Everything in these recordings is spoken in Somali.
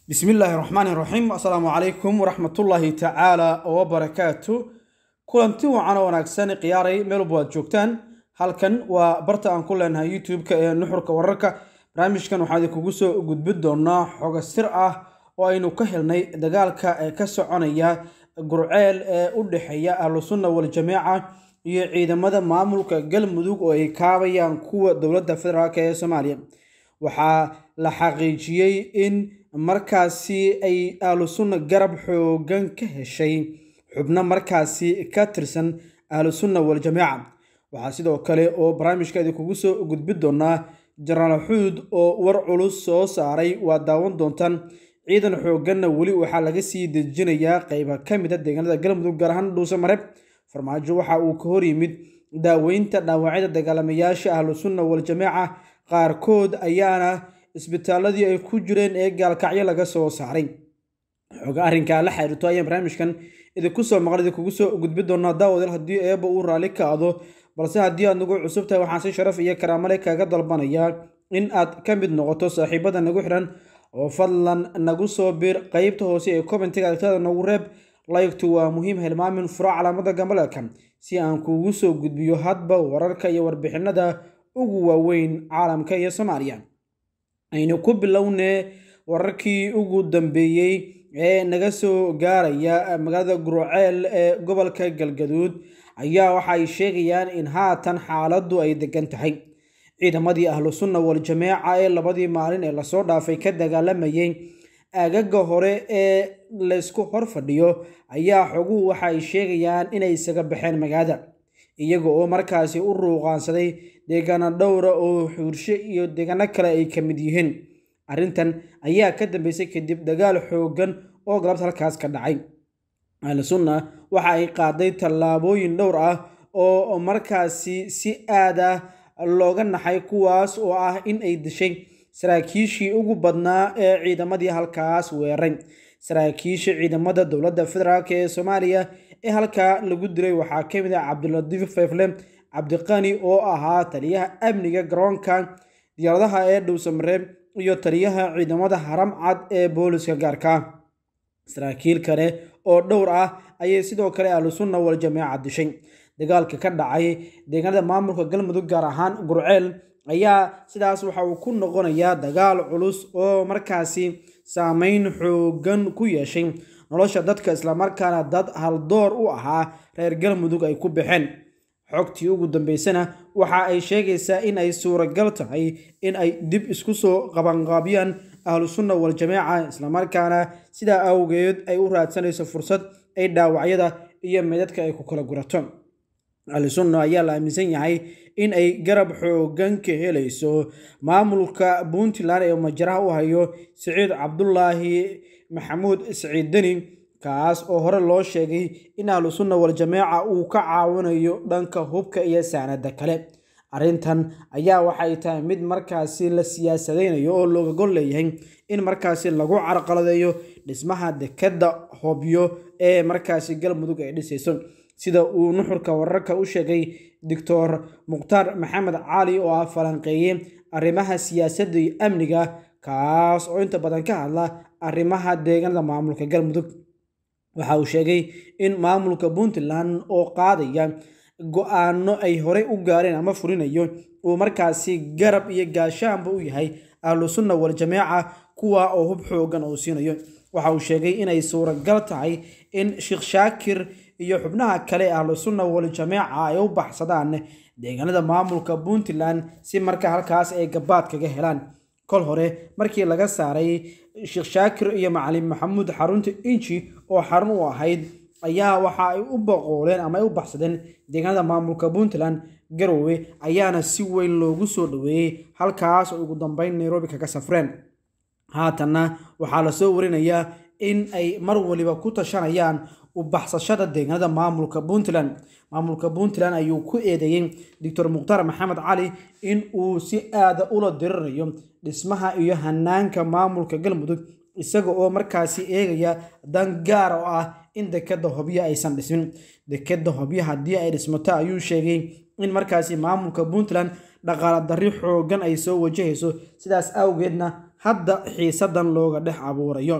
bismillaahi raxmaani raxiim assalaamu calaykum waraxmatullaahi tacaala wabarakaatu kulanti wacan oo wanaagsan khiyaaray meel walba aad joogtaan halkan waa barta aan ku leenahay youtube-ka ee nuxurka wararka barnaamijkan waxaan idinkugu soo gudbin doonaa xogo sir ah oo aynu ka helnay dagaalka ee ka soconaya gurceel ee u dhexeeya ahlusunna waljamaaca iyo ciidamada maamulka galmudug oo ay kaabayaan kuwa dowladda federaalk ee soomaaliya waxaa la xaqiijiyey in markaasi ay ahlusunna garab xoogan ka heshay xubno markaasi ka tirsan ahlusunna waljamaaca waxaa sidoo kale oo barnaamijka idinkugu soo gudbin doonaa jenaraal xuud oo war culus soo saaray waa daawan doontaan ciidan xooganna weli waxaa laga sii dejinayaa qeyba ka mid a deegaanada galmudug gaar ahaan dhuuse mareeb farmaajo waxa uu ka hor yimid daaweynta dhaawacyada dagaalamayaasha ahlusunna waljamaaca qaarkood ayaana isbitaaladii ay ku jireen ee gaalkacyo laga soo saaray xooga arrinkaa la xiriirto ayaan barnaamijkan idinku soo maqan idinkugu soo gudbin doonaa daawadal haddii eeba uu raalli kaado balse haddii aad nagu cusub tahay waxaan si sharaf iyo karaamale kaaga dalbanayaa in aad ka mid noqoto saaxiibada nagu xiran oo fadlan nagu soo biir qeybta hoose ee commentiga aragtada nagu reeb laygtu waa muhiim hilmaamin furo calaamada gambaleelka si aan kuugu soo gudbiyo hadba wararka iyo warbixinada ugu waaweyn caalamka iyo soomaaliya aynu ku bilownee wararkii ugu dambeeyey ee naga soo gaaraya magaalada gurceel ee gobolka galgaduud ayaa waxa ay sheegayaan in haatan xaaladdu ay degan tahay ciidamadii ahlusunna waljamaaca ee labadii maalin ee lasoo dhaafay ka dagaalamayay aagaga hore ee laysku hor fadhiyo ayaa xoguhu waxa ay sheegayaan inay isaga baxeen magaalada iyaga oo markaasi u ruuqaansaday deegaano dhowra oo xuurshe iyo deegaano kale ay ka mid yihiin arrintan ayaa ka dambeysay kadib dagaal xoogan oo galabta halkaas ka dhacay ahlusunna waxa ay qaaday tallaabooyin dhowr ah oo markaasi si aad ah looga naxay kuwaas oo ah in ay dishay saraakiishii ugu badnaa ee ciidamadii halkaas weeray saraakiisha ciidamada dowladda federaalk ee soomaaliya ee halkaa lagu dilay waxaa ka mid ah cabdilatiif fayfle cabdiqani oo ahaa taliyaha amniga garoonka diyaaradaha ee dhowsamareeb iyo taliyaha ciidamada haram cad ee booliska gaarka saraakiil kale oo dhowr ah ayay sidoo kale ahlusunna waljamaaca dishay dagaalka ka dhacay deegaanada maamulka galmudug gaar ahaan gurceel ayaa sidaas waxa uu ku noqonayaa dagaal culus oo markaasi saameyn xoogan ku yeeshay nolosha dadka islamarkaana dad haldoor u ahaa reer galmudug ay ku baxeen xogtii ugu dambeysana waxa ay sheegaysaa in ay suuragal tahay in ay dib isku soo qabanqaabiyaan ahlusunna waljamaaca islamarkaana sidaa awgeed ay u raadsanayso fursad ay dhaawacyada iyo meedadka ay ku kala gurato ahlusunna ayaa la aaminsan yahay in ay garab xoogan ka helayso maamulka puntland ee majaraha u hayo siciid cabdulaahi maxamuud siciid deni kaas oo hore loo sheegay in ahlusunna waljamaaca uu ka caawinayo dhanka hubka iyo saanada kale arrintan ayaa waxay tahay mid markaasi la siyaasadeynayo oo looga gol leeyahay in markaasi lagu carqaladeeyo dhismaha dekadda hobyo ee markaasi galmudug ay dhisayso sida uu nuxurka wararka u sheegay doctor mukhtaar maxamed cali oo ah falanqeeye arrimaha siyaasadda iyo amniga kaas oo inta badan ka hadla arrimaha deegaanada maamulka galmudug waxa uu sheegay in maamulka puntland oo qaadaya go-aano ay horey u gaareen ama furinayo uu markaasi garab iyo gaashaanba u yahay ahlusunna waljamaaca kuwa oo hub xoogan uu siinayo waxa uu sheegay inay suuragal tahay in sheekh shaakir iyo xubnaha kale ahlusunna waljamaaca ay u baxsadaan deegaanada maamulka puntland si marka halkaas ay gabaad kaga helaan kol hore markii laga saaray sheekh shaakir iyo macalin maxamuud xarunta inji oo xarun u ahayd ayaa waxa ay u boqooleen ama ay u baxsadeen deegaanada maamulka puntland garowe ayaana si weyn loogu soo dhaweeyey halkaas oo ugu dambeyn nairobi kaga safreen haatanna waxaa lasoo warinayaa in ay mar waliba ku tashanayaan u baxsashada deegaanada maamulka puntland maamulka puntland ayuu ku eedeeyey doctor mukhtaar maxamed cali in uu si aada ula dirirayo dhismaha iyo hanaanka maamulka galmudug isaga oo markaasi eegaya dan gaar oo ah in dekadda hobyo aysan dhismin dekadda hobyo haddii ay dhismato ayuu sheegay in markaasi maamulka puntland dhaqaala darri xoogan ay soo wajahayso sidaas awgeedna hadda xiisadan looga dhex abuurayo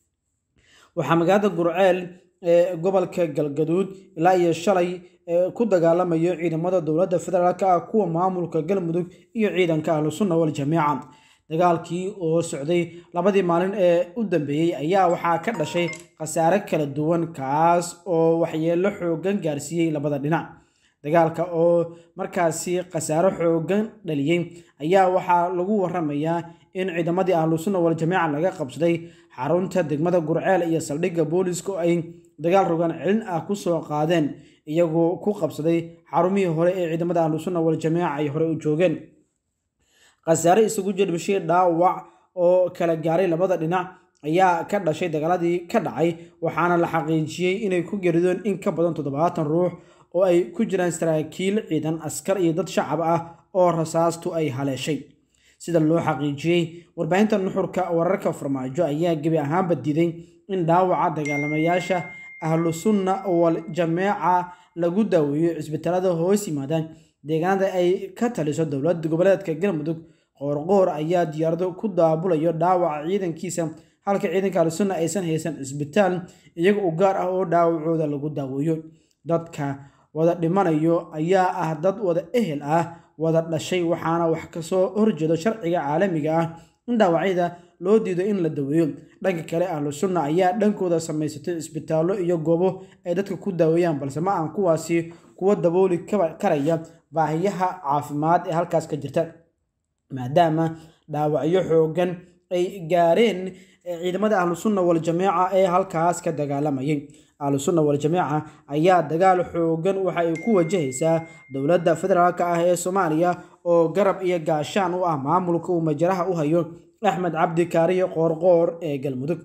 waxaa magaalada gurceel ee gobolka galgaduud ilaa iyo shalay ku dagaalamayo ciidamada dowladda federaalk ah kuwa maamulka galmudug iyo ciidanka ahlu sunna waljamiica dagaalkii oo socday labadii maalin ee u dambeeyey ayaa waxaa ka dhashay khasaare kala duwan kaas oo waxyeelo xoogan gaarsiiyey labada dhinac dagaalka oo markaasi khasaaro xoogan dhaliyey ayaa waxaa lagu waramayaa in ciidamadii ahlu sunna waljamiica laga qabsaday xarunta degmada gurceel iyo saldhigga booliiska oo ay dagaal rogaan celin ah kusoo qaadeen iyagoo ku qabsaday xarumihii hore ee ciidamada ahlu sunna waljamiica ay hore u joogeen khasaare isugu jirbishay dhaawac oo kala gaaray labada dhinac ayaa ka dhashay dagaaladii ka dhacay waxaana la xaqiijiyey inay ku geeridoon in ka badan toddobaatan ruux oo ay ku jiraan saraakiil ciidan askar iyo dad shacab ah oo rasaastu ay haleeshay sida loo xaqiijiyey warbaahinta nuxurka wararka farmaajo ayaa gebi ahaanba diiday in dhaawaca dagaalamayaasha ahlu sunna wal jameeca lagu daaweeyo cisbitaalada hoos yimaadaan deegaanada ay ka taliso dowlad goboleedka galmudug qoorqoor ayaa diyaarado ku daabulayo dhaawaca ciidankiisa halka ciidanka ahlu sunna aysan haysan cisbitaal iyaga u gaar ah oo dhaawacooda lagu daaweeyo dadka wada dhimanayo ayaa ah dad wada ehel ah wada dhashay waxaana wax kasoo horjeedo sharciga caalamiga ah in dhaawacyada loo diido in la daweeyo dhanka kale ahlu sunna ayaa dhankooda samaysatay cisbitaallo iyo goobo ay dadka ku daaweeyaan balse ma aan kuwaasi kuwa dabooli karaya baahiyaha caafimaad ee halkaas ka jirta maadaama dhaawacyo xoogan ay gaareen ciidamada ahlu sunna waljamiica ee halkaas ka dagaalamayay ahlu sunna waljamiica ayaa dagaal xoogan waxa ay ku wajahaysaa dowladda federaalk ah ee soomaaliya oo garab iyo gaashaan u ah maamulka uu majaraha u hayo axmed cabdi kaariyo qoorqoor ee galmudug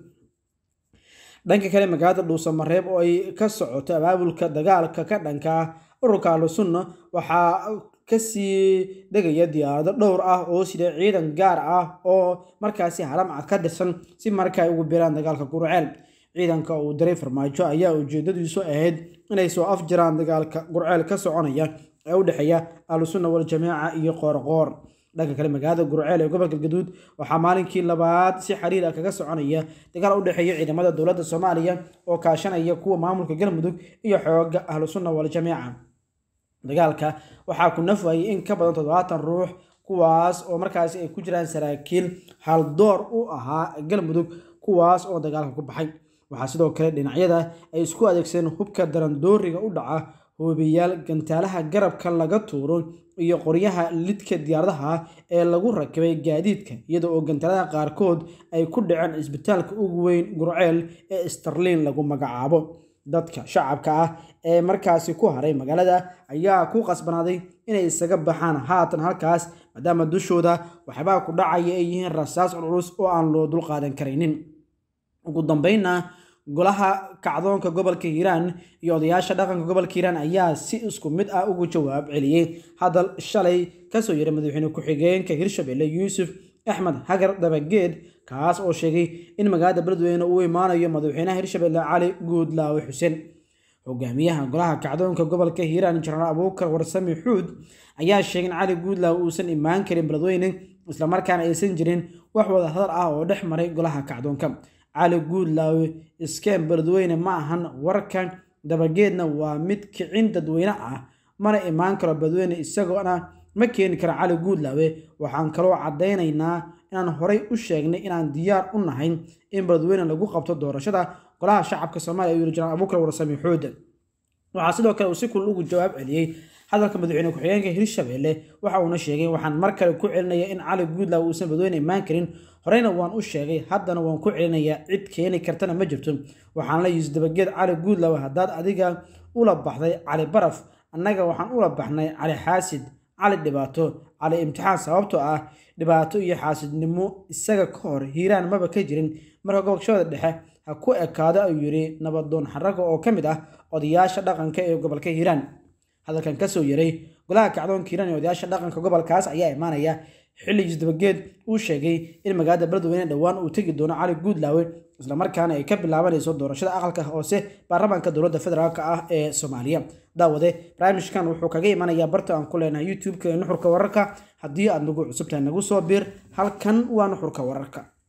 dhanka kale magaalada dhuusamareeb oo ay ka socoto abaabulka dagaalka ka dhanka ah ururka ahlu sunna waxaa kasii degaya diyaarado dhowr ah oo sida ciidan gaar ah oo markaasi haramcad ka tirsan si marka ay ugu biraan dagaalka gurceel ciidanka uu diray farmaajo ayaa ujeedadiisu ahayd inay soo afjiraan dagaalka gurceel ka soconaya ee u dhexeeya ahlu sunna waljamiica iyo qoorqoor dhanka kale magaalada gurceel ee gobolka galgaduud waxaa maalinkii labaad si xiriir ah kaga soconaya dagaal u dhexeeya ciidamada dowladda soomaaliya oo kaashanaya kuwa maamulka galmudug iyo xooga ahlu sunna waljamiica dagaalka waxaa ku nafwayay in ka badan toddobaatan ruux kuwaas oo markaasi ay ku jiraan saraakiil haldoor u ahaa galmudug kuwaas oo dagaalka ku baxay waxaa sidoo kale dhinacyada ay isku adeegsadeen hubka darandooriga u dhaca hoobiyaal gantaalaha garabka laga tuuro iyo qoryaha lidka diyaaradaha ee lagu rakibay gaadiidka iyada oo gantaalada qaarkood ay ku dhaceen cisbitaalka ugu weyn gurceel ee starliin lagu magacaabo dadka shacabka ah ee markaasi ku haray magaalada ayaa ku qasbanaaday inay isaga baxaan haatan halkaas maadaama dushooda waxyaabaha ku dhacaya ay yihiin rasaas culculus oo aan loo dulqaadan karaynin ugu dambeynna golaha kacdoonka gobolka hiiraan iyo odayaasha dhaqanka gobolka hiiraan ayaa si isku mid ah ugu jawaab celiyey hadal shalay kasoo yaray madaxweyne ku-xigeenka hirshabelle yuusuf axmed hagar dabageed kaas oo sheegay in magaalada beledweyne uu imaanayo madaxweynaha hirshabelle cali guudlaawe xuseen hogaamiyaha golaha kacdoonka gobolka hiiraan jenaraal abuukar warsami xuud ayaa sheegay in cali guudlaawe uusan imaan karin beledweyne islamarkaana aysan jirin wax wada hadal ah oo dhex maray golaha kacdoonka cali guudlaawe iskeen beledweyne ma ahan warka dabageedna waa mid kicin dadweyne ah mana imaan karo beledweyne isagoona ma keeni karo cali guudlaawe waxaan kaloo caddaynaynaa inaan horay u sheegnay inaan diyaar u nahay in beledweyne lagu qabto doorashada golaha shacabka soomaaliya ayuu yiri jenaraal abuukar warsami xuud waxaa sidoo kale uu si kulul ugu jawaab celiyey hadalka madaxweyne ku-xigeenka hirshabelle waxa uuna sheegay waxaan mar kale ku celinaya in cali guudlaawe uusan beledweyne imaan karin horeyna waan u sheegay haddana waan ku celinayaa cid keeni kartana ma jirto waxaan la yisi dabageed cali guudlaawe haddaad adiga ula baxday cali baraf annaga waxaan ula baxnay cali xaasid cali dhibaato cali imtixaan sababtoo ah dhibaato iyo xaasidnimo isaga ka hor hiiraan maba ka jirin marka gobolshada dhexe ha ku ekaado ayuu yidhi nabadoon xaraga oo ka mid ah odayaasha dhaqanka ee gobolka hiiraan hadalkan kasoo yaray golaha kacdoonka hiiraan ee odayaasha dhaqanka gobolkaas ayaa imaanaya xilli isdabageed uu sheegay in magaalada beledweyne dhowaan uu tegi doono cali guudlaawe islamarkaana ay ka bilaabanayso doorashada aqalka hoose baarlamaanka dowladda federaalk ah ee soomaaliya daawade barnaamijkan wuxuu kaga imanayaa barta aan ku leenahay youtube-ka ee nuxurka wararka haddii aad nagu cusubtahay nagu soo biir halkan waa nuxurka wararka